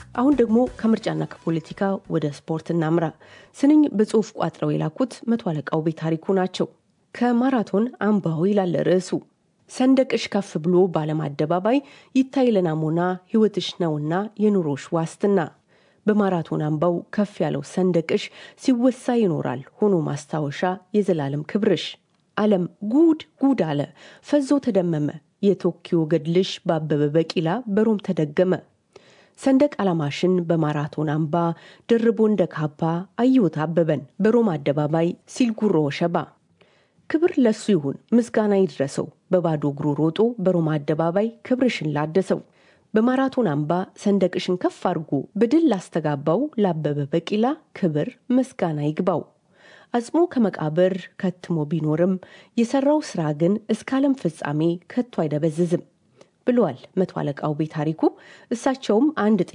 አሁን ደግሞ ከምርጫና ከፖለቲካ ወደ ስፖርት እናምራ። ስንኝ በጽሁፍ ቋጥረው የላኩት መቶ አለቃው ቤታሪኩ ናቸው። ከማራቶን አምባው ይላል ርዕሱ። ሰንደቅሽ ከፍ ብሎ በዓለም አደባባይ ይታይ ለናሙና ሕይወትሽ ነውና የኑሮሽ ዋስትና። በማራቶን አምባው ከፍ ያለው ሰንደቅሽ ሲወሳ ይኖራል ሆኖ ማስታወሻ የዘላለም ክብርሽ። ዓለም ጉድ ጉድ አለ ፈዞ ተደመመ። የቶኪዮ ገድልሽ በአበበ ቢቂላ በሮም ተደገመ። ሰንደቅ ዓላማሽን በማራቶን አምባ ደርቦ እንደ ካባ አየሁት አበበን በሮም አደባባይ ሲል ጉሮ ሸባ። ክብር ለሱ ይሁን ምስጋና ይድረሰው በባዶ እግሩ ሮጦ በሮማ አደባባይ ክብርሽን ላደሰው። በማራቶን አምባ ሰንደቅሽን ከፍ አድርጎ በድል ላስተጋባው ለአበበ ቢቂላ ክብር ምስጋና ይግባው። አጽሞ ከመቃብር ከትሞ ቢኖርም የሰራው ስራ ግን እስከ ዓለም ፍጻሜ ከቶ አይደበዝዝም ብለዋል መቶ አለቃው ቤታሪኩ። እሳቸውም አንድ